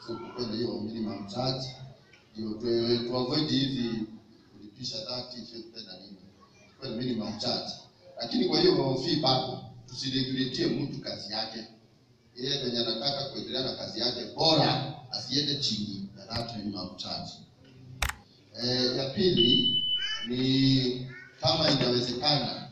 so kukuwe na hiyo minimum charge ndio tu tu avoid hizi kulipisha 30 50 na nini kuwe na minimum charge lakini kwa hiyo fee bado tusiregulatie mtu kazi yake yeye mwenye anataka kuendelea na kazi yake bora asiende chini ya that minimum charge eh, ya pili ni kama inawezekana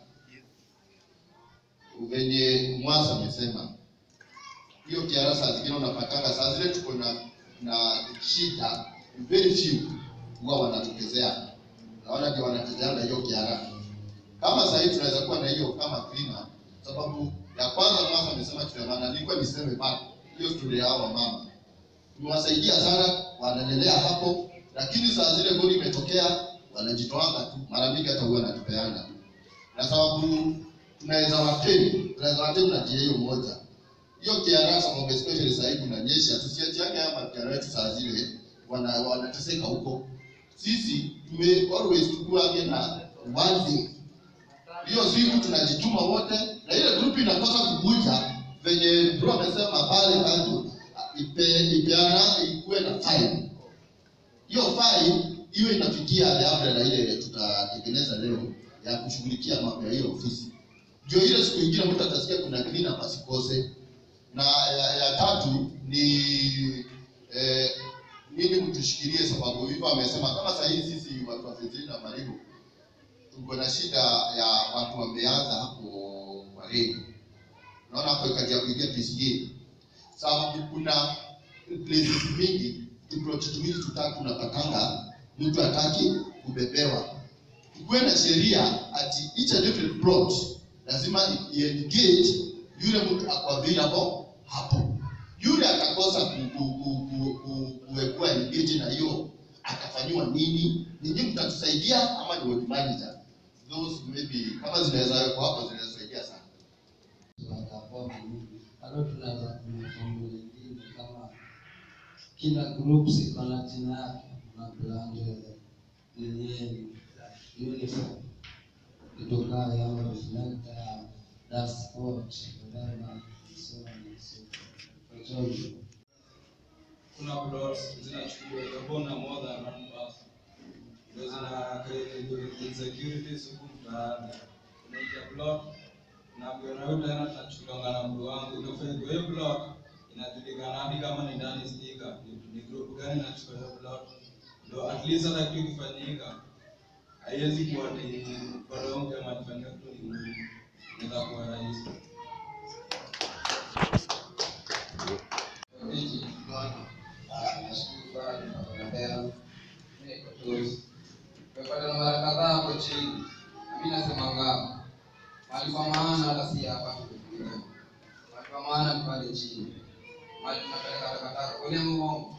venye Mwasa amesema hiyo kiara saa zingine unapatanga saa zile tuko na na shida very few huwa wanatokezea naona ndio wanateteana hiyo kiara kama sasa hivi tunaweza kuwa na hiyo kama cleaner sababu ya kwanza Mwasa amesema tunaona nilikuwa niseme bado hiyo story ya hawa mama tumewasaidia sana wanaendelea hapo lakini saa zile goli imetokea wanajitoanga tu mara mingi hata huwa wanatupeana na sababu tunaweza wateni tunaweza wateni na njia hiyo moja hiyo kiara sababu especially sasa hivi kunanyesha tusiachiane haya makiara yetu saa zile wana wanateseka huko sisi tume always tukuage na one thing hiyo siku tunajituma wote na ile group inakosa kukuja venye bro amesema pale kando ipe ipeana ikuwe na fine hiyo fine iwe inafikia the umbrella ile tutatengeneza leo ya kushughulikia mambo ya hiyo ofisi ndio ile siku ingine mtu atasikia kuna cleaner pasikose na ya, ya tatu ni eh, nini mtushikilie sababu hivyo amesema kama saa hii sisi watu wa Fezili na Maribu tuko na shida ya watu wameanza hapo Wareni naona hapo kazi ya kuingia PCA sababu kuna places mingi project mbili tutatu tunapatanga mtu hataki kubebewa kuwe na sheria ati each and every plot lazima iengage yule mtu ako available hapo yule atakosa ku- ku- ku- ku- ku- kuwekwa engage na hiyo atafanyiwa nini ninyi mtatusaidia ama ni ward manager those maybe kama zinaweza wekwa hapo zinaweza saidia sana bado tunaweza kumfungu lingine kama kila groups iko na jina yake na brand yenyewe uniform kutoka ya reflector dashboard whatever so on and so forth. For example, kuna plots zinachukuliwa kabona more than one person ndio zina create insecurities huku mtaani unaingia plot na na yule tena tunachukuliwa na mtu wangu ndio kwa hiyo plot inajulikana hadi kama ni ndani sticker ni, ni group gani inachukua hiyo plot ndio at least hata kitu kifanyika haiwezi kuwa ni koronge ama kufanyika kitu ni ngumu inaweza kuwa rahisi Viti, ah, nashukuru bado tunaendelea. Mimi niko tu. Tumepata na mara kadhaa hapo chini. Na mimi nasema ngao. Mahali pa maana hata si hapa tumefika. Mahali pa maana ni pale chini. Mahali tunapeleka takataka. Kwani Mungu.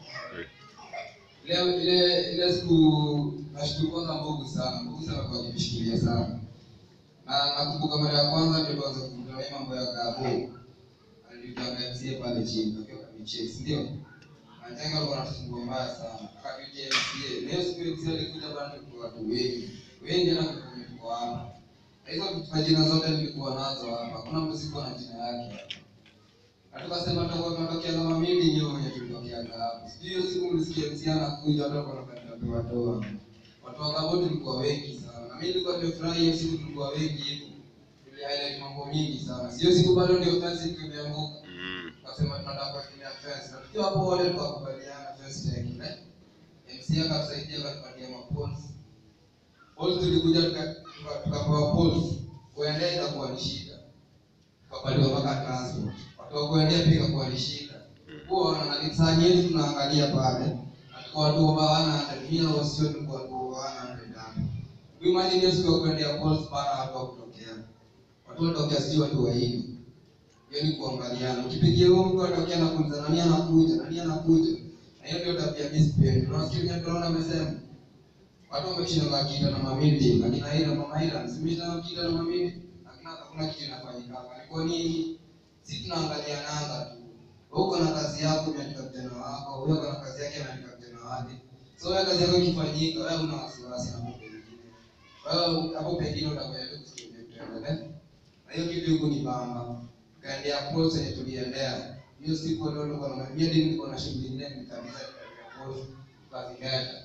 Leo ile ile siku nashukuru kwanza Mungu sana. Mungu sana kwa kunishikilia sana. Na nakumbuka mara ya kwanza ndio tuanze kukutana hii mambo ya kabo alituangazia pale chini akiwa kamichezi ndio Majengo alikuwa anatusumbua mbaya sana. Akapitia MCA. Leo siku MCA alikuja bana kwa watu wengi. Wengi na kwenye tuko hapa. Na hizo majina zote nilikuwa nazo hapa. Hakuna mtu sikuwa na jina yake. Na tukasema tutakuwa tunatokea kama mimi nyewe wenye tulitokea hapa. Sijui hiyo siku mlisikia MCA anakuja watu walikuwa wanapenda watu toa. Watu wa Kaboti tulikuwa wengi sana. Na mimi nilikuwa nimefurahi hiyo siku tulikuwa wengi hivyo. Tuli highlight mambo mingi sana. Sio siku bado ndio fence imeanguka tukasema tunataka kuendelea fence na tukiwa hapo wote tukakubaliana fence ya kile MC akatusaidia akatupatia mapoles poles tulikuja tuka- tuka- tukapewa poles kuendea ikakuwa ni shida tukapatiwa mpaka transport watu wa kuendea pia ikakuwa ni shida huwa na saa nyingi tunaangalia pale na tukawa tu over 100 mimi na wasio tulikuwa tu over 100 hapo imagine hiyo siku ya kuendea poles para watu wa kutokea watu watokea sio watu wa hivi hiyo ni kuangaliana. Ukipigia huyo mtu atokea na kuuliza nani anakuja, nani anakuja. Na hiyo ndio tabia mimi sipendi. Unasikia kwenye tunaona amesema watu wameshinda makita na mamindi, akina ila mama ila simita makita na mamindi, lakini hakuna kitu inafanyika hapa. Ni kwa nini? Sisi tunaangalia nanga tu. Wewe uko na kazi yako umeandika vijana wako, wewe uko na kazi yake ameandika vijana wake. So wewe kazi yako ikifanyika, wewe una wasiwasi na mambo mengine. Wewe hapo pengine utakwenda tu kusikia tutaendelea. Na hiyo kitu huko ni bamba kaendea post yenye tuliendea hiyo siku ndio nilikuwa na mimi ndio nilikuwa na shughuli nyingine nikabisa kwa kazi gani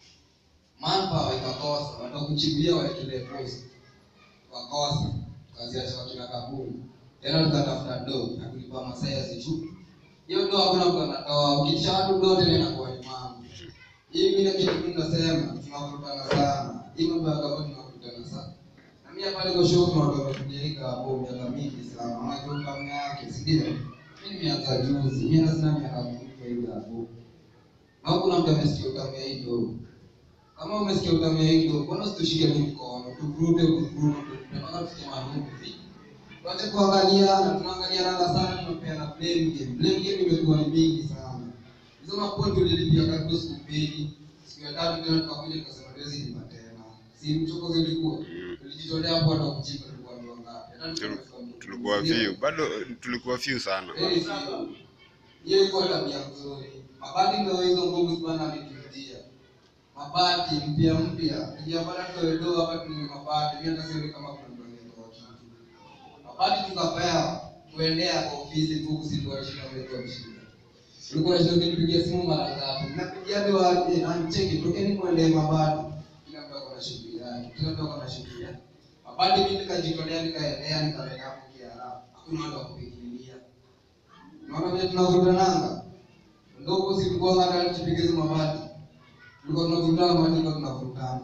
manpower ikakosa watakuchimbia waekelee post wakosa kazi ya chakula kaburi tena tukatafuta do na kulipa masaa ya zichu hiyo do hakuna mtu anatoa ukisha watu do tena inakuwa ni mambo hii vile kitu tunasema tunavurutana sana hii mambo ya kaburi tunavurutana sana na mimi hapa niko show na watu wametujelika hapo miaka mingi sana unajua kama yake si ndio mimi nimeanza juzi mimi na sina miaka mingi hivi hapo na kuna mtu amesikia utamia hii do kama umesikia utamia hii do mbona usitushike tu mkono tuvurute kuvurute tunataka tufike mahali hivi Tuache kuangaliana, tunaangaliana sana, tunapeana blame game. Blame game imekuwa ni mingi sana. Hizo mapointi ulilipia karibu siku mbili, siku ya tatu tena tukakuja tukasema tuwezi lipa tena. Si mchoko zilikuwa. Tulijitolea hapo hata kuchimba tulikuwa ni wangapi? Hata tulikuwa tulikuwa few bado tulikuwa few sana Very few. Hiyo ilikuwa tabia nzuri. Mabati ndio hizo nguvu sana ameturudia. Mabati mpya mpya. Nijapata tuedoa hapa tuni mabati. Mimi hata sioni kama kuna mtu anayetoa kitu. Mabati tukapewa kuendea kwa ofisi tu kusituashika mleto mshida. Ulikuwa unashindwa kunipigia simu mara ngapi? Napigia ndio waje ancheki tokeni muende mabati. Kila mtu ako na shughuli yake. Kila mtu ako na shughuli yake. Mabati mimi nikajitolea nikaendea nikaweka hapo kiarabu. Hakuna watu wa kupigilia. Unaona vile tunavutananga? Ndio huko si tulikuwa hata tupige hizo mabati. Tulikuwa tunavutana mabati ndio tunavutana.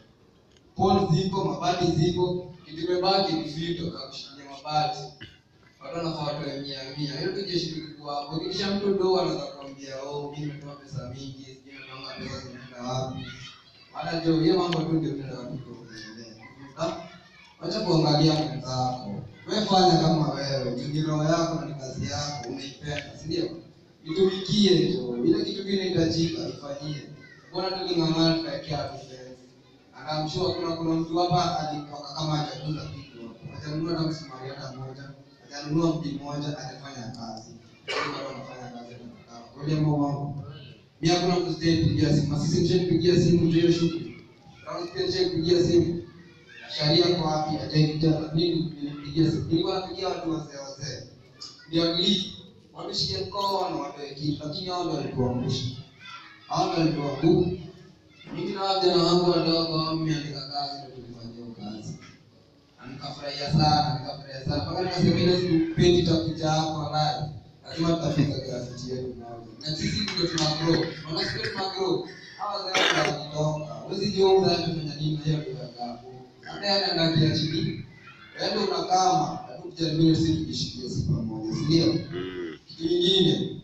Pole ziko, mabati ziko, kitu kimebaki ni fito kwa kushikilia mabati. Watu wanafaa watoe mia mia. Hiyo tu jeshi tulikuwa hapo. Kisha mtu ndo anaweza kuambia, "Oh, mimi nimetoa pesa mingi, sijui nimeona pesa zinaenda wapi." Hata ndio hiyo mambo tu ndio tunaenda watu kuongelea. Wacha kuangalia mwenzako. Wewe fanya kama wewe, juu ni roho yako na ni kazi yako, unaipenda, si ndio? Itumikie tu. Ile kitu kile inahitajika ifanyie. Mbona tuling'ang'ana tukaekea tu fence? And I'm sure kuna kuna mtu hapa alitoka kama hajakuza kitu hapo. Hajanunua hata msumari hata moja, hajanunua mti mmoja, hajafanya kazi. Wale watu wanafanya kazi na Kweli ama uongo? Mimi hakuna mtu sijaipigia simu. Na Sisi mshanipigia simu ndio hiyo shughuli. Kama sisi mshanipigia simu. Sharia kwa wapi? Hajaita nini nilipigia simu. Nilikuwa napigia watu wazee wazee. Ndio at least wanishike mkono watoe kitu, lakini hao ndio walituangusha. Hao ndio walituangusha. Mimi na vijana wangu wadogo mmeandika kazi ndio tulifanya hiyo kazi. Na nikafurahia sana, nikafurahia sana. Mpaka nikasema ile siku pendi takuja hapo halali. Lazima tutafika graffiti yetu moja. Na sisi ndio tuna grow. Maana sisi tuna grow. Hawa zao wanatoka. Huwezi jiunga amefanya nini leo ndio yakapo. Hata yana ndakia chini. Wewe unakama, hebu tujaribie sisi tujishikie siku pamoja. Si ndio? mm. Kitu kingine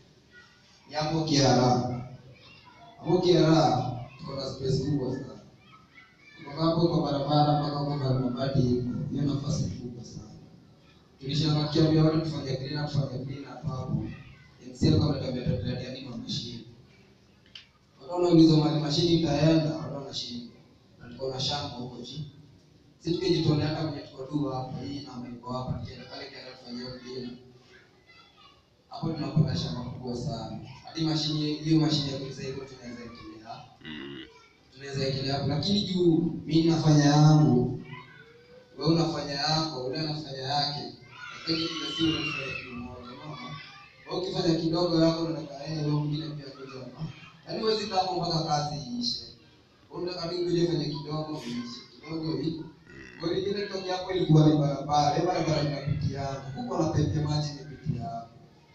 ni hapo Kiara. Hapo Kiara tuko na space kubwa sana. Kutoka hapo kwa barabara mpaka huko kwa mabati iko. Hiyo nafasi ni kubwa sana. Tulishawakia vya watu tufanye clean up, tufanye clean up hapo. MCL kama tuambia tutaletea nini mashine. Watu wanauliza mali mashine itaenda, watu wanashinda. Na tuko na shamba huko chini. Sisi tukijitolea hata kwenye tuko tu hapa hii na mambo hapa tukienda pale kiara tufanyie clean up hapo tunapata shamba kubwa sana. Hadi mashine hiyo mashine ya kuuza hivyo tunaweza ekelea. Mm. Tunaweza ekelea hapo lakini juu mimi nafanya yangu, wewe unafanya yako, yule anafanya yake. Lakini kila siku unafanya kitu moja, unaona? Wewe ukifanya kidogo yako unataka yeye wewe mwingine pia kuja hapa. Yaani huwezi kaa hapo mpaka kazi iishe. Wewe unataka tu uje fanye kidogo iishe. Kidogo hii. Kwa hiyo ile toki hapo ilikuwa ni barabara, ile barabara inapitia hapo. Huko na pepe maji inapitia hapo.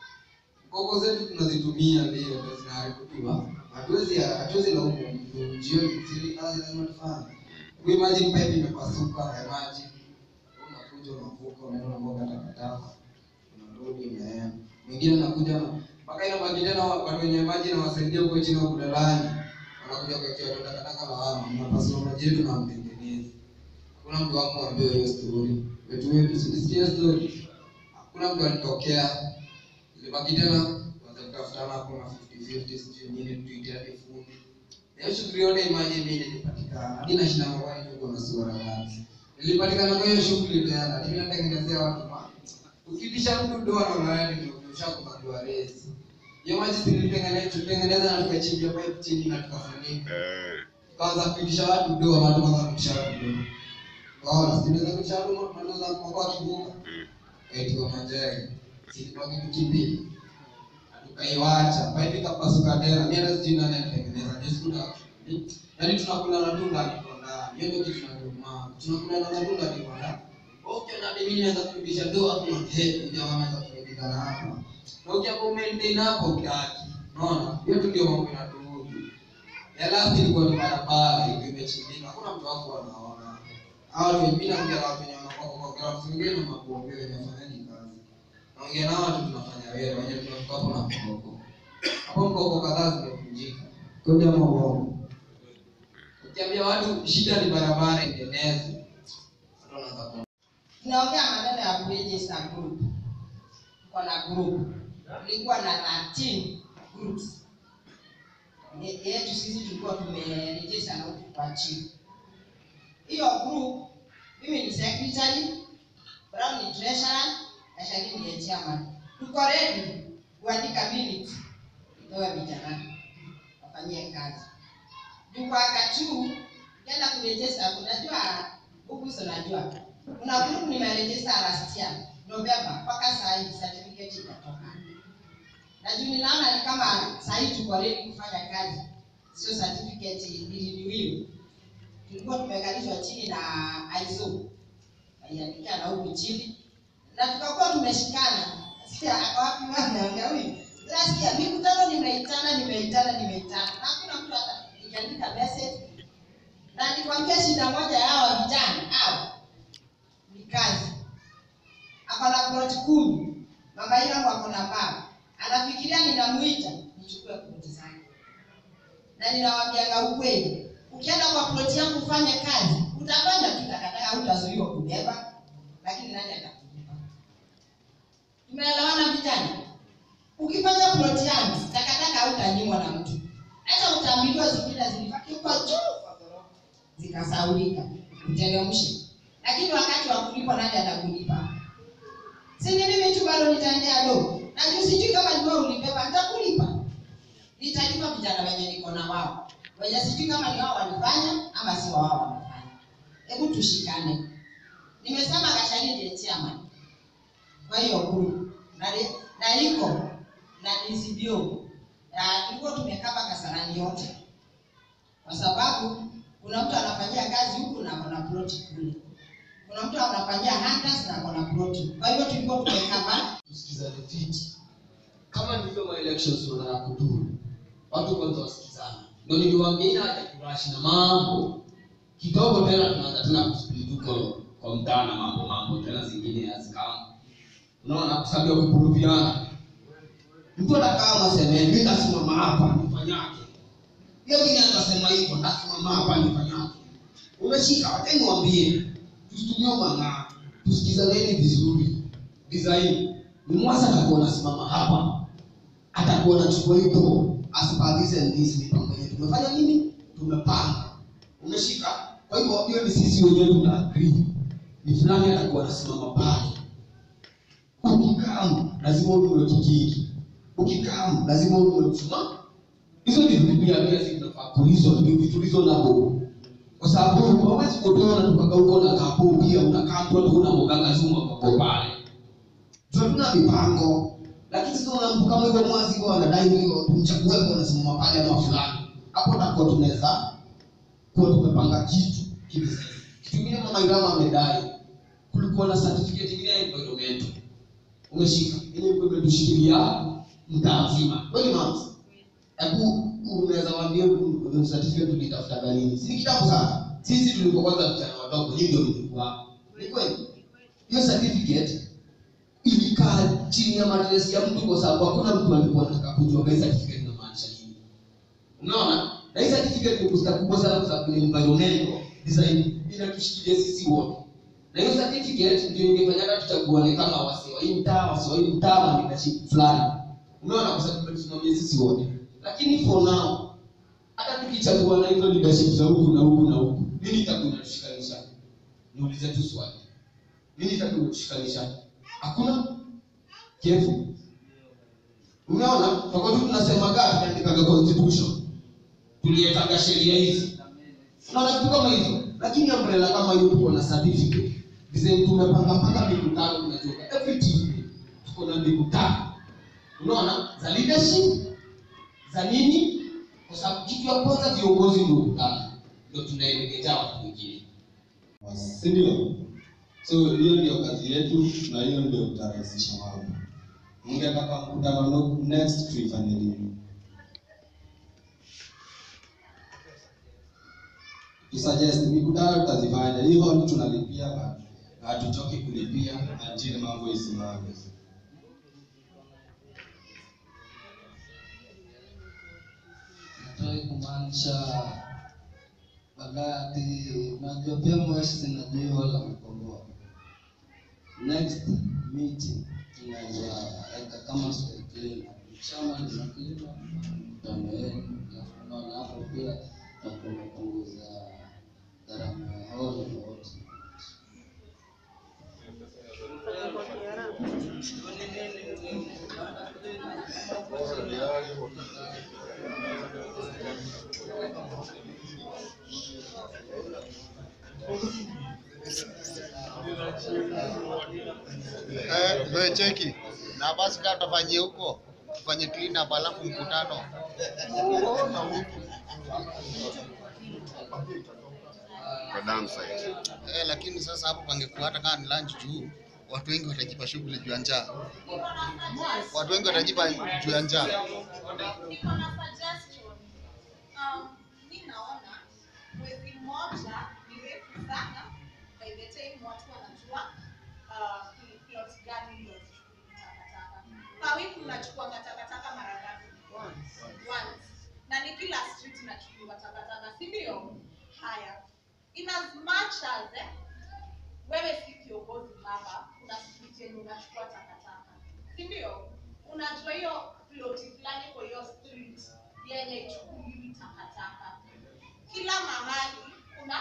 Gogo zetu tunazitumia ndio ndio zinaharibiwa. Hatuwezi hatuwezi laumu mtu jioni zile kazi lazima tufanye. Kwa imagine pipe imepasuka ya maji. Unakuja unavuka unaenda unamwaga takataka. Unarudi unaenda. Mwingine anakuja na mpaka ina maji tena watu wenye maji na wasaidia huko chini huko dalani. Wanakuja kwa kiatu takataka lawama. Mnapasua maji yetu na mtengenezi. Hakuna mtu wako ambaye hiyo story. Wetu wetu sisikia story. Hakuna mtu alitokea Ilibaki tena kwanza kutafutana hapo na 50-50 sijui nini tuitia hadi fundi. Na hiyo shughuli yote imagine mimi nilipatikana. Hadi na shina mawani tuko na sura gani. Nilipatikana kwa hiyo shughuli tena. Mimi natengenezea watu ma. Ukitisha mtu doa na unaenda ndio ushakubaliwa resi. Hiyo maji tulitengeneza tulitengeneza na tukachimbia pipe chini na tukafunika. Eh. Tukaanza kuitisha watu doa na tukaanza kuitisha watu doa. Waona, tunaweza kuitisha watu na tunaweza kwa kivuka. Mm. Eti kwa majani. Sisi kwa kitu kipi? kaiwacha paipika pasuka tena mimi hata sijui nani alitengeneza ni skuta yaani tunakula na tunda liko ndani hiyo ndio kitu tunachoma tunakula na tunda liko ndani okay na mimi naweza kurudisha doa kwa head jamaa anaweza kurudisha na hapa na ukiapo maintain hapo kiasi unaona hiyo tu ndio mambo inatuhusu ya last ilikuwa ni barabara ilikuwa imechimbika hakuna mtu wako anaona hao watu wengine naongea na watu wenye wanakuwa kwa kwa watu wengine na makuongea wenye wafanyaji kazi naongea na watu tunafanya wewe wenye tunafika hapo na mkoko hapo mkoko kadhaa zimevunjika kwa jambo uongo ukiambia watu shida ni barabara itengenezwe watu wanaanza ku tunaongea maneno ya kuregister group tuko na group tulikuwa na 13 groups Ye- yetu sisi tulikuwa tumeregister na huku kwa chief hiyo group mimi ni secretary brown ni treasurer na shagini ni chairman tuko ready kuandika minutes itoe vijana wafanyie kazi juu kwa wakati huu ukienda kuregister unajua huku hizo najua kuna group nimeregister last year November mpaka saa hii certificate itatoka. Na juu ninaona ni kama saa hii tuko ready kufanya kazi, sio certificate iliniwiwe. Tulikuwa tumekalishwa chini na ISO aiandikia na huku chini na tukakuwa tumeshikana. Sikia ako wapi mwana huyu? Nasikia mikutano nimeitana nimeitana nimeitana, na hakuna mtu hata nikiandika message na nikwambia shida moja ya hawa vijana hao ni kazi. Ako na ploti kumi, mama yangu ako na baba, anafikiria ninamuita nichukue ploti zake, na ninawambianga ukweli, ukienda kwa ploti yangu ufanye kazi, utafanya tu takataka, utazuiwa kubeba, lakini nani atakulipa? Tumeelewana vijana? Ukifanya ploti yangu takataka hautanyimwa na mtu, hata utaambiwa zingine zilibaki huko juu kwa ghorofa zikasaulika, uteremshe lakini wakati wa kulipa nani atakulipa? Si ni mimi tu bado nitaendea do. Na juu sijui kama ni wewe ulibeba nitakulipa. Nitalipa vijana wenye niko na wao. Wenye sijui kama ni wao walifanya ama si wao wamefanya. Hebu tushikane. Nimesema Kashani ndiye chairman. Kwa hiyo group na na iko na DCBO. Na tulikuwa tumekaba Kasarani yote. Kwa sababu kuna mtu anafanyia kazi huku na kuna plot kule kuna mtu anafanyia hunters na kuna plot. Kwa hivyo tulikuwa tumekaba tusikizane fiti kama ndivyo ma elections tunataka kuduru watu kwanza wasikizane ndio niliwaambia ina haja kurashi na mambo kidogo tena tunaanza tena kusplit huko kwa mtaa na mambo mambo tena zingine hazikamu unaona kwa sababu ya kupuruviana mtu anakaa masemeni mimi nasimama hapa nifanyake hiyo mimi atasema hivyo nasimama hapa nifanyake umeshika wacha niwaambie tusitumie mang'aa tusikizaneni vizuri design ni mwasa atakuwa nasimama hapa atakuwa nachukua hiyo as per this and this mipango yetu tumefanya nini tumepanga umeshika kwa hivyo hiyo ni sisi wenyewe tuna agree ni fulani atakuwa anasimama pale ukikamu lazima ununue kikiki ukikamu lazima ununue mshumaa hizo ni vitu pia pia sisi tunafaa kulizo ni vitu tulizo nabo kwa sababu hawezi kutoa na tukaka huko na kapo pia unakaa mtu hata una mganga zuma kwa pale tunatuna mipango lakini sio na mtu kama hivyo mwazi kwa anadai hiyo tumchague kwa nasimama pale ama fulani hapo takuwa tunaweza kuwa tumepanga kitu kitu kitu kingine mama Irama amedai kulikuwa na certificate ingine ya environment umeshika ile ilikuwa imetushikilia mtaa mzima kweli mama hebu unaweza waambia mm, certificate tulitafuta galini si kitabu sana sisi tulikuwa kwanza vijana wadogo nyinyi ndio mlikuwa ni kweli hiyo certificate ilikaa chini ya matresi ya mtu kwa sababu hakuna mtu alikuwa anataka kujua hii certificate inamaanisha nini unaona na hii certificate ni kusta kubwa sana kwa sababu ni environmental design inatushikilia sisi wote na hiyo certificate ndio ingefanyaga tuchaguane kama wasi wa hii mtaa wasi wa hii mtaa na leadership fulani unaona kwa sababu tumesimamia sisi wote lakini for now hata tukichagua na hizo leadership za huku na huku na huku nini itakuwa inatushikanisha niulize tu swali nini itakuwa inatushikanisha hakuna kefu umeona tutakuwa tu tunasema gaa tunaandikaga constitution tuliekaga sheria hizi unaona vitu kama hizo lakini umbrella kama hiyo tuko na certificate design tumepanga mpaka mikutano tunatoka every Tuesday tuko na mikutano unaona za leadership za nini kwa sababu kitu ya kwanza viongozi ndio kutana ndio tunaelekeza watu wengine si ndio? So hiyo ndio kazi yetu na hiyo ndio tutarahisisha mambo. Mngetaka mkutano no- next tuifanye nini? Tusuggest mikutano tutazifanya. Hiyo hall tunalipia na na hatuchoki kulipia until mambo isimame. Nataka kumaanisha wakati unajua pia mwezi najua hiyo la kukomboa. Next meeting tunaweza weka kama serikali chama lina kilima mkutano wenu, alafu unaona hapo pia tutakuwa tumepunguza gharama ya hall na wote. Eh, wewe cheki. Na basi kama tufanyie huko, tufanye clean up alafu mkutano. Kwa dam site. Eh, lakini sasa hapo pangekuwa hata kama ni lunch tu, watu wengi watajipa shughuli juu ya njaa. Watu wengi watajipa juu ya njaa. Niko na suggestion. Um, mi naona mwezi mmoja ni refu sana by the time watu wanajua uh, ni plot gani ndio zichukue takataka. Kwa wiki mnachukuanga takataka mara ngapi? Once. Na ni kila street inachukuliwa takataka, si ndio? Haya. In as much as eh, wewe si kiongozi baba, kuna street yenye unachukua takataka, si ndio? Unajua hiyo ploti fulani kwa hiyo street yenye ichukuliwi takataka. Kila mahali kuna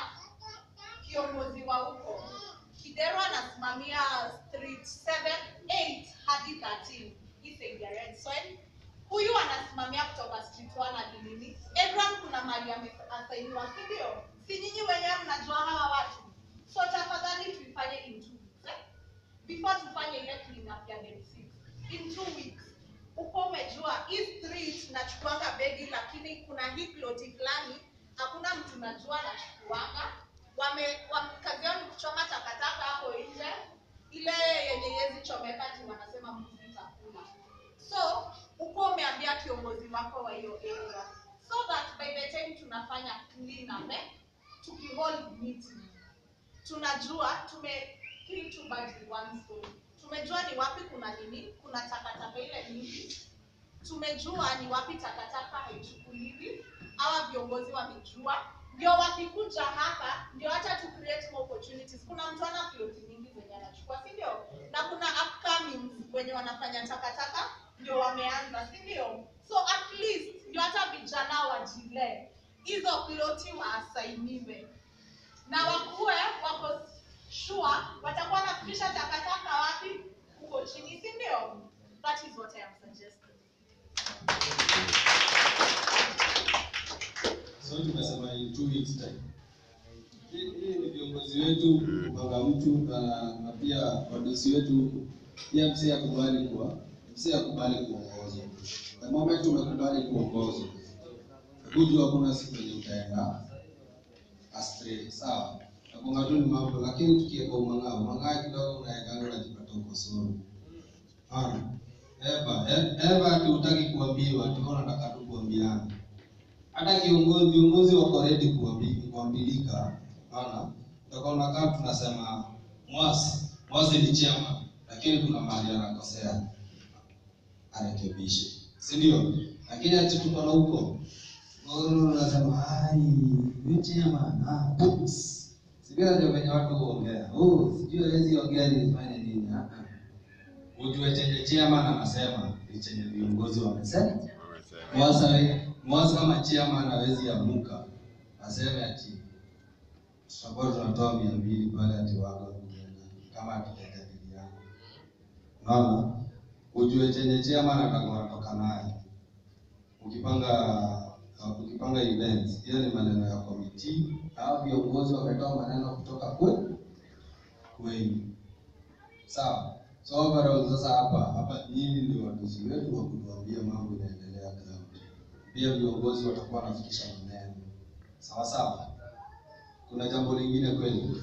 kiongozi wa huko. Kidero anasimamia street 7, 8 hadi 13 hii side ya Red Soil. Huyu anasimamia kutoka street 1 hadi nini? Everyone kuna mahali ameasainiwa, si ndio? Si nyinyi wenyewe mnajua hawa watu. So tafadhali tuifanye in two weeks. Eh? Before tufanye ile clean up ya day 6. In two weeks. Uko umejua hii street nachukuanga begi lakini kuna hii ploti fulani hakuna mtu najua nachukuanga. Wame, wame kazi yao ni kuchoma takataka hapo nje. Ile yenye yezi chomeka ati wanasema mbuzi itakula. So uko umeambia kiongozi wako wa hiyo area so that by the time tunafanya clean up eh, tukihold meeting tunajua tume kill two birds with one stone. Tumejua ni wapi kuna nini, kuna takataka ile nyingi. Tumejua ni wapi takataka haichukuliwi. Hawa viongozi wamejua, ndio wakikuja hapa, ndio hata tu create more opportunities. Kuna mtu ana ploti nyingi zenye anachukua, si ndio? Na kuna upcoming wenye wanafanya takataka ndio wameanza, si ndio? So at least ndio hata vijana wajilee hizo ploti waasainiwe na wakuwe wako sure watakuwa wanafikisha takataka wapi huko chini si ndio that is what i am suggesting So tumesema in two weeks time. Hii hii ni viongozi wetu kupanga mtu na, na pia wadosi wetu pia msi akubali kuwa msi akubali kuongozwa. The moment umekubali kuongozwa, hujua hakuna siku yenye utaenda astray, sawa? Nakunga tu ni mambo, lakini tukiweka umang'aa, umang'aa kidogo unaekanga unajipata uko solo. Hana. Eva, e- Eva ati hutaki kuambiwa, tuko nataka tu kuambiana hata kiongozi viongozi wako ready kuambi- kuambilika naona tutakuwa unakaa tunasema mwasi mwasi ni chema lakini kuna mahali anakosea arekebishe si ndio lakini ati tuko na huko unasema ai huyu chema ah books sivyo ndio venye watu huongea oh sijui hawezi ongea nifanye nini ah ah. ujue chenye chema anasema ni chenye viongozi wamesema Wamesema. Mwasa mwasa kama chairman hawezi amuka aseme ati tutakuwa tunatoa mia mbili pale ati wako kama tutajadiliana. Unaona, ujue chenye chairman atakuwa anatoka naye. Ukipanga ukipanga events, hiyo ni maneno ya committee. Hao viongozi wametoa maneno kutoka kwe kwenu, sawa. So overall sasa hapa hapa nyinyi ndio wadosi wetu wa kutuambia mambo inaendelea ground. Pia viongozi watakuwa wanafikisha maneno. Sawa sawa. Kuna jambo lingine kweli?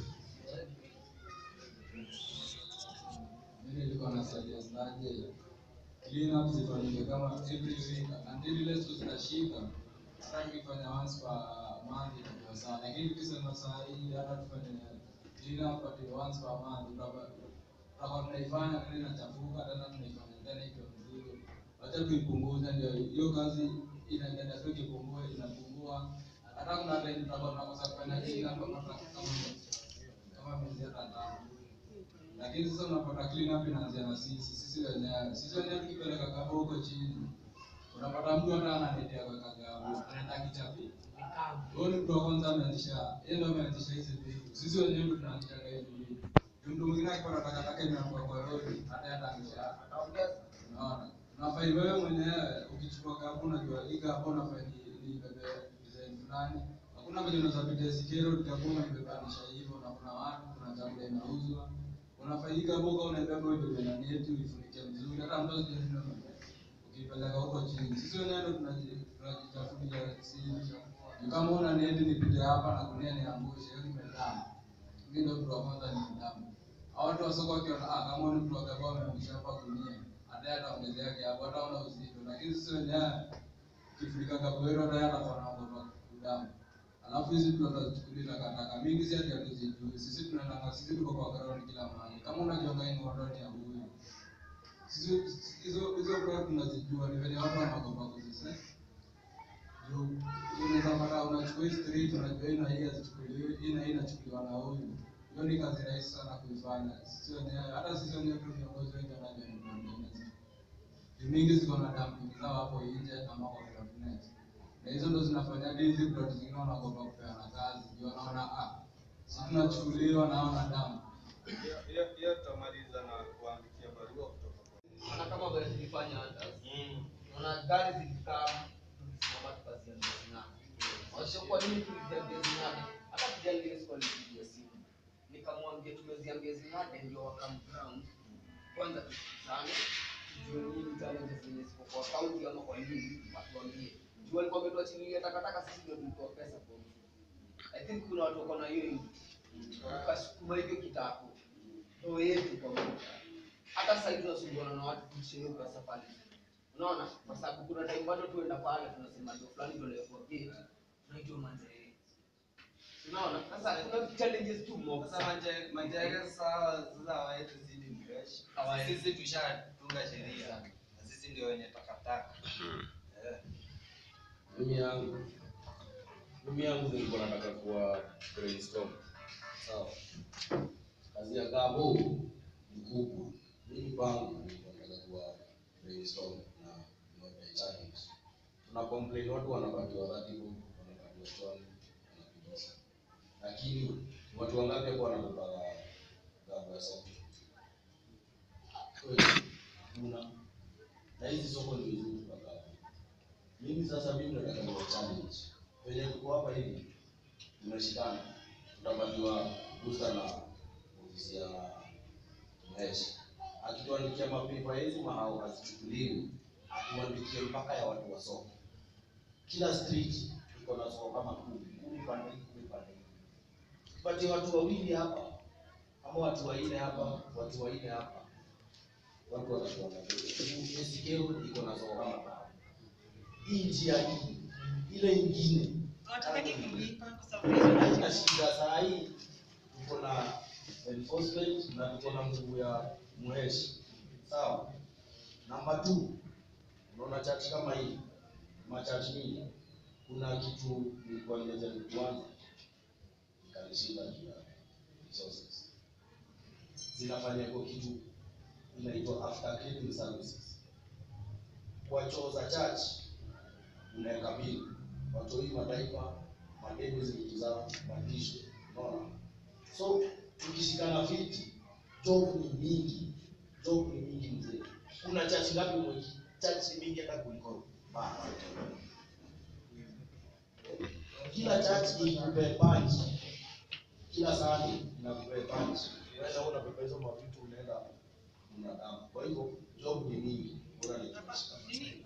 Mimi nilikuwa na suggest aje clean up zifanyike kama every week until ile siku zinashika. Hata tukifanya once per month itakuwa sawa, lakini tukisema saa hii hata tufanye clean up ati once per month utapa- tutakuwa tunaifanya tena inachafuka tena tunaifanya tena ikiwa mzigo. Wacha tuipunguze, ndio hiyo kazi inaendelea tu ikipungua inapungua. Hata kuna time tutakuwa tunakosa kufanya clean up kama kama kama miezi hata tano lakini sasa unapata clean up inaanzia na sisi sisi wenyewe sisi wenyewe tukipeleka kabo huko chini unapata mtu hata anatetea kwa kagabu anaenda kichapi huyo ni mtu wa kwanza ameanzisha yeye ndio ameanzisha hizi vitu sisi wenyewe ndio tunaanzisha hizi vitu mtu mwingine akipata takataka imeanguka kwa rodi hata hata angisha ataongeza unaona unafai wewe mwenyewe ukichukua gabu unajua hii gabu unafai ni ni bebe design fulani hakuna vile unaweza pita sikero gabu unaibebanisha hivyo na kuna watu kuna chakula inauzwa unafaidika boga unaibeba wewe na neti uifunike vizuri hata mtu asijue ukipeleka huko chini sisi wenyewe ndo tunaji- tunajitafutia sisi Ni kama una neti nipite hapa na kunia niangushe hiyo nimedamu mimi ndo mtu wa kwanza nimedamu hao watu wa soko wakiona ah kama ni mtu wa gaba ameangusha hapa kunia hata ataongezea yake hapo hata una uzito lakini sisi wenyewe kifurika kaboero hata hata kwa naomba kudamu alafu hizi vitu watachukulia takataka mingi si ati hatuzijui sisi tunaenda sisi tuko kwa ground kila mahali kama unajonga hii ngondoni ya huyu sisi hizo hizo kwa tunazijua ni venye watu wanaogopa kuzise juu unaweza pata unachukua hii street unajua hii na hii hazichukuliwi hii na hii inachukuliwa na huyu hiyo ni kazi rahisi sana kuifanya sisi wenyewe hata sisi wenyewe tu viongozi wengi wanajua ni problem hizi mingi ziko na dumping zao hapo nje ama kwa cabinet na hizo ndo zinafanya hizi plot zingine wanaogopa kupeana kazi ndio wanaona ah si tunachukuliwa na wana damu hiyo tutamaliza na kuandikia barua kutoka kwa Naona kama vile tulifanya hata naona gari zilikaa tulisimama tukaziambia zinani washo kwa nini tuliziambia zinani hata kijana ile siku alipigia simu nikamwambia tumeziambia zinani ndio wakamground kwanza tusikizane tujue nini challenges zenye ziko kwa kaunti ama kwa nini watuambie juu walikuwa wametuachilia takataka sisi ndio tulitoa pesa kwa mtu I think kuna watu wako na hiyo hivi wakasukuma hivyo kitako ndio yetu kwa mtu hata sasa hivi tunasumbuana na watu kuishi hiyo pesa pale unaona kwa sababu kuna time bado tuenda pale tunasema ndio fulani ndio leo kwa gate tunaitwa manjere unaona sasa kuna challenges tu mob sasa manje- manjege sawa sasa hawaetu zidi mresh Hawaetu. sisi tushatunga sheria na sisi ndio wenye takataka Eh. mimi yangu mimi yangu nilikuwa nataka kuwa brainstorm sawa kazi ya gabo ni kubwa mimi kwangu nilikuwa nataka kuwa brainstorm na na challenge tuna complain watu wanapatiwa ratibu wanapatiwa stone wanapitisha lakini watu wangapi hapo wanabeba gabo ya soko kweli kuna na hizi soko ndio hizi tunagawa mimi sasa mimi nataka niwa challenge wenye tuko hapa hivi tumeshikana tutapatiwa booster na ofisi ya Mhesh akituandikia mapepa hizi mahao hazichukuliwi atuandikie mpaka ya watu wa soko kila street iko na soko kama kumi kumi pande hii, kumi pande hii. tupatie watu wawili hapa ama watu wanne hapa watu wanne hapa watu watakuwa na Esikero iko na soko kama tano hii njia hii ile ingine Hawataki kulipa kwa sababu hizo haina shida saa hii tuko na enforcement na tuko na nguvu ya mheshi sawa namba two unaona church kama hii machurch mingi kuna kitu nilikuwa nimejaribu kuanza nikanishinda juu ya resources zinafanya kwa kitu inaitwa after cleaning services kwa choo za church unaweka bili watoi mataifa madeni vitu zao matisho unaona so tukishikana fiti job ni mingi job ni mingi mzee kuna chachi ngapi mwiki chachi ni mingi hata kuliko baa. kila chachi ikupee punch kila sani inakupee punch unaweza una pepa hizo mavitu unaenda binadamu. Kwa hivyo job ni mingi, bora ni kushika.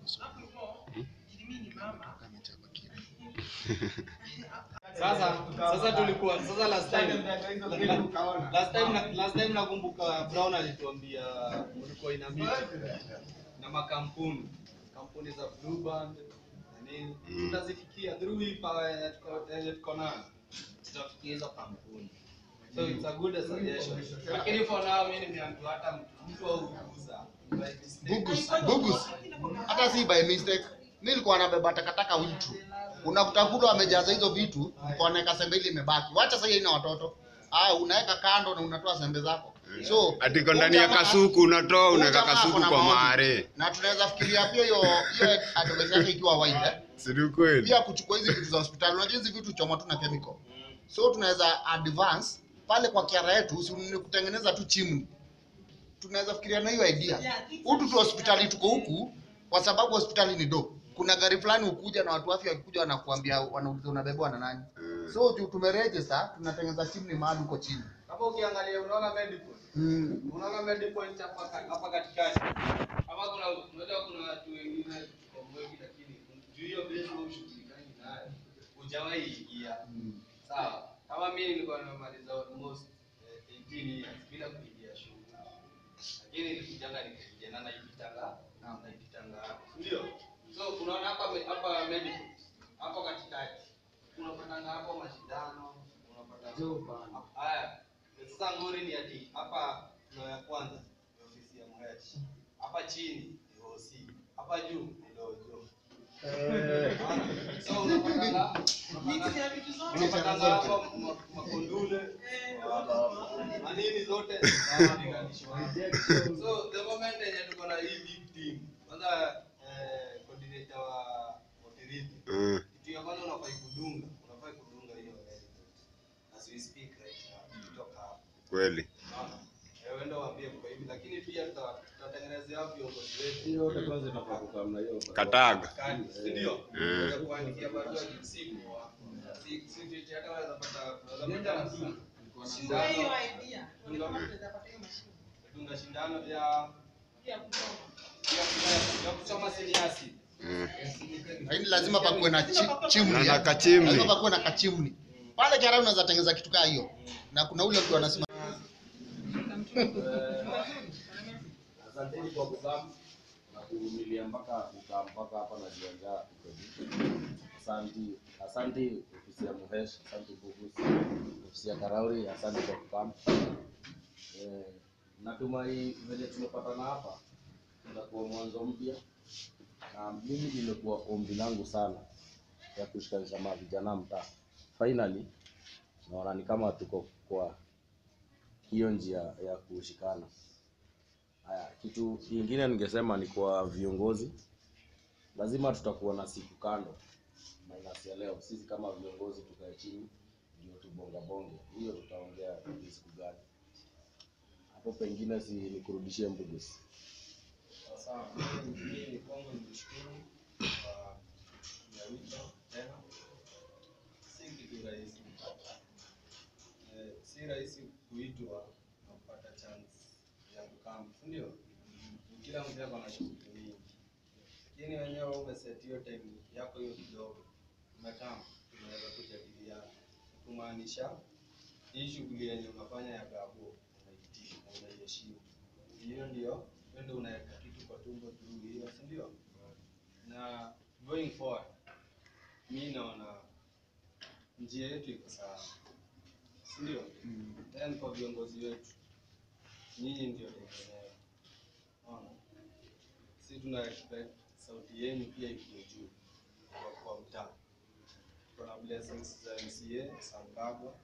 Sasa sasa tulikuwa sasa last time last time na- last time nakumbuka Brown alituambia mlikuwa ina meeting na makampuni kampuni za Blue Band na nini Mm. tutazifikia through hii power yenye tuko- yenye tuko nayo tutafikia hizo kampuni so it's a good suggestion lakini for now mimi nimeambiwa hata mtu au kuuza Bugus, bugus. Hata si by mistake. Mimi nilikuwa nabeba takataka witu. Unakuta kule wamejaza hizo vitu, wanaweka sembe ile imebaki. Wacha sasa ina watoto. Ah, unaweka kando na unatoa sembe zako. So, Atiko ndani ya kasuku unatoa unaweka Huyu jamaa kasuku ako na kwa maoni. mare. Na tunaweza fikiria pia hiyo hiyo advice yake ikiwa wide. Eh? Si ni kweli? Pia kuchukua hizi vitu za hospitali. Unajua hizi vitu choma tu na chemical. So tunaweza advance pale kwa kiara yetu si ni kutengeneza tu chimney. Tunaweza fikiria na hiyo idea. Hutu tu hospitali tuko huku kwa sababu hospitali ni do. Kuna gari fulani ukuja na watu wa afya wakikuja wanakuambia wanauliza unabebwa na nani. So juu tumeregister tunatengeneza chimney mahali huko chini. Hapo ukiangalia unaona medical. Mm. Unaona medical hapa ka- hapa katikati. Hapa kuna unajua kuna watu wengine kwa mwezi lakini juu hiyo base au shughulikani nayo. Hujawahi ingia. Sawa. Kama mimi nilikuwa nimemaliza almost eh, 18 years bila kuingia shule. Lakini nilikujanga nikaingia na naipitanga na naipitanga hapo. Ndio. So unaona hapa me- hapa medical. Hapo katikati. Unapatanga hapo mashindano, unapata Haya, sasa ngori ni ati hapa ndio ya kwanza ni ofisi ya mheshi. Hapa chini ni OC. Hapa juu ni dojo. Unaona? So unapatanga unapatanga unapatanga hapa ma- makondule manini zote so the moment yenye tuko na hii big team kwanza eh, coordinator wa Motiriti Mm. kitu ya kwanza unafai kudunga unafai kudunga hiyo element as we speak right now kutoka hapa Kweli. Unaona? Eh, uende waambie kwa hivi lakini pia tuta- tutatengenezea viongozi wetu Hiyo yote kwanza inafaa kukaa na hiyo. Kataga. Kani, si ndio? Mm. Unaweza kuandikia barua kimsimu. Si si vitu hata unaweza pata unaweza pata mtu. Chukua hiyo idea. Dunga- Unaweza pata hiyo mashine. Dunga shindano ya Ya kusoma. ya- ya kusoma siniasi. Mm. Lakini lazima pakuwe na chi, chimney. Na- na ya. kachimney. Lazima pakuwe na kachimney. Pale kiara unaweza tengeneza kitu kaa hiyo. Na kuna ule mtu anasema Asanteni kwa kukaa na kuvumilia mpaka kukaa mpaka hapa na jiandaa Asante, asante ofisi ya Muhesh, asante Bugus, ofisi ya Karauri, asante kwa kukaa. Eh, natumai venye tumepatana hapa itakuwa mwanzo mpya, na mimi limekuwa ombi langu sana ya kushikanisha ma vijana mtaa. Finally naona ni kama tuko kwa hiyo njia ya kushikana. Haya, kitu kingine ningesema ni kwa viongozi, lazima tutakuwa na siku kando minus ya leo. Sisi kama viongozi tukae chini ndio tubonga bonge, hiyo tutaongea ni siku gani hapo, pengine si nikurudishie Mbugusi. Sasa mimi kwangu nikushukuru kwa ya wito tena. Si kitu rahisi kupata. Eh, si rahisi kuitwa na kupata chance ya kukaa, si ndio? Kila mtu ako na shughuli mingi, lakini wenyewe umeset hiyo time yako hiyo kidogo, umekaa unaweza kujadiliana, kumaanisha hii shughuli yenye unafanya ya gabo unaitii na unaiheshimu. Hiyo ndio hiyo ndio unaweka kitu kwa tumbo through hiyo, si ndio? Na going forward, mi naona njia yetu iko sawa, si ndio? Then kwa viongozi wetu, nyinyi ndio tegemeo. Unaona, si tuna expect sauti yenu pia ikuwe juu kwa, kwa mtaa. Kuna blessings za MCA Sankagwa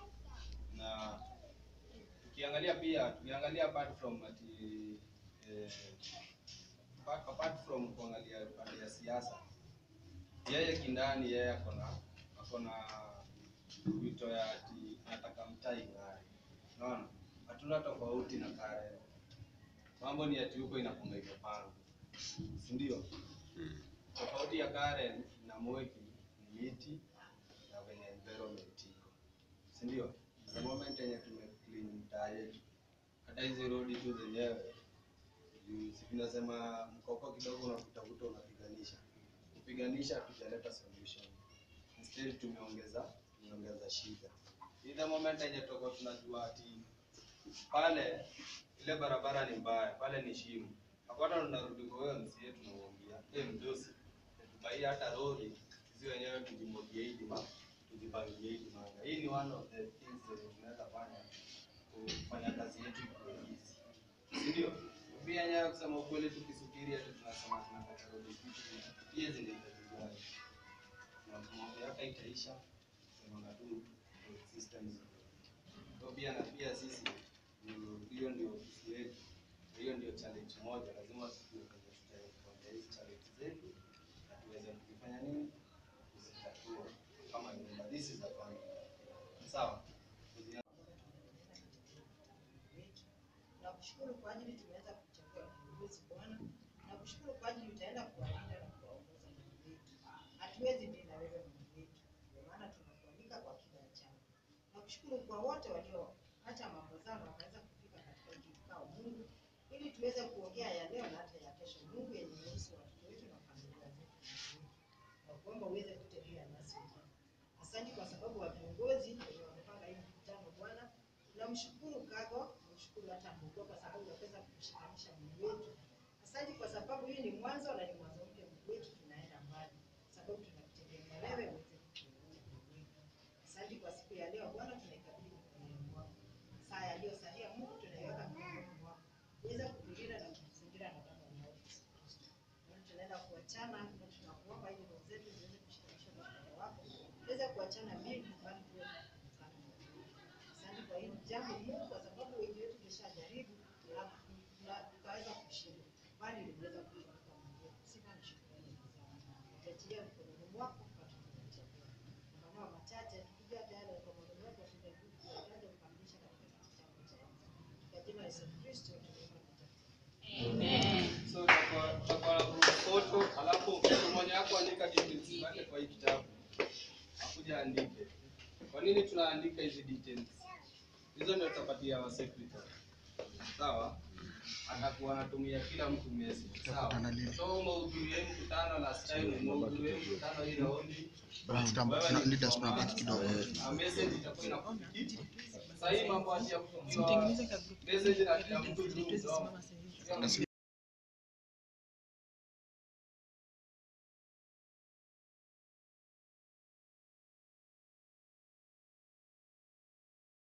na tukiangalia pia tukiangalia apart from ati eh, apart, apart from kuangalia pande ya siasa, yeye kindani yeye ako na ako na wito ya ati anataka mtaa ing'are. Unaona, hatuna tofauti na Karen. Mambo ni ati huko inapunga imepanga, si ndio? Tofauti ya Karen na Mweki ni miti na venye environment iko, si ndio? The moment yenye tume clean mtaa yetu, hata hizi rodi tu zenyewe Juu si tunasema mkoko kidogo unakutafuta unapiganisha. Kupiganisha tujaleta solution. Instead tumeongeza tumeongeza shida. Ile moment yenye tutakuwa tunajua ati pale ile barabara ni mbaya, pale ni shimo. Hapana, tunarudi kwa wewe msie tunamwambia, eh mdosi, tubai hata lori sisi wenyewe tujimwagie hii dima, tujipangie hii dimanga. Hii ni one of the things zenye tunaweza fanya kufanya kazi yetu ikuwe easy. Si ndio? Pia yenyewe kusema ukweli tukisubiri ati tunasema tunataka road kitu pia zinahitaji gari. Na kumwambia hata itaisha, sema tu systems kwa pia na pia sisi ndio- hiyo ndio ofisi yetu, hiyo ndio challenge moja, lazima tujue kwenye tutaenda hizi challenge zetu na tuweze kufanya nini, kuzitatua kama nyumba. This is a family, sawa. Kuzia- Nakushukuru kwa ajili tumeweza kuchagua viongozi Bwana. Nakushukuru kwa ajili utaenda kuwalinda na kuwaongoza Mungu wetu. Hatuwezi bila wewe Mungu wetu, ndio maana tunakualika kwa kila chama. Nakushukuru kwa wote walioacha mambo zao na wakaweza kufika katika hiki kikao Mungu, ili tuweze kuongea ya leo na hata ya kesho Mungu, yenye kuhusu watoto wetu na familia zetu Mungu wetu. Na kuomba uweze kutembea nasi Bwana. Asante kwa sababu wa viongozi wenye wamepanga hii mkutano Bwana. Namshukuru Kago, namshukuru hata Mungu kwa sababu unaweza kumshikanisha Mungu wetu. Asante kwa sababu hii ni mwanzo na ni mwanzo mpya Mungu wetu, tunaenda mbali sababu tunakutegemea wewe uweze kutuongoza Mungu wetu. Asante kwa siku ya leo Bwana, tunaikabidhi mikononi mwako. Saa yaliyosalia Mungu tunaiweka mikononi mwako. Uweze kutulinda na kutuzingira na damu ya Yesu Kristo. Bwana, tunaenda kuachana na tunakuomba ili roho zetu ziweze kushikanishwa na upendo wako. Tuweze kuachana mengi bali tuwe kuungana na wewe. Asante kwa hili jambo Mungu, kwa sababu wengi wetu tumeshajaribu na na tukaweza kushinda, bali uliweza kutupa Mungu. Sifa na shukrani ni zako. Tuachilie mkononi mwako kwa tunakuchagua. Kwa maneno machache tukija tayari kwa maneno yako tunarudi tuaje kukamilisha katika kitabu cha Yesu. Kwa jina la Yesu Kristo tunaomba na kutakatifu. So tutakuwa tutakuwa na group photo, alafu mtu mmoja wako andika details zake kwa hii kitabu. Akuja andike. Kwa nini tunaandika hizi details? Hizo ndio tutapatia wa secretary. Sawa? Atakuwa anatumia kila mtu message. Sawa? So umehudhuria hii mkutano last time, umehudhuria hii mkutano hii raundi. Bwana, tutambo- Wewe tuna- ni leaders mtu tunabaki wa kidogo. maana. Na message itakuwa inakufikia. Sasa hii mambo ati ya kufungiwa message na kila mtu juu mdomo.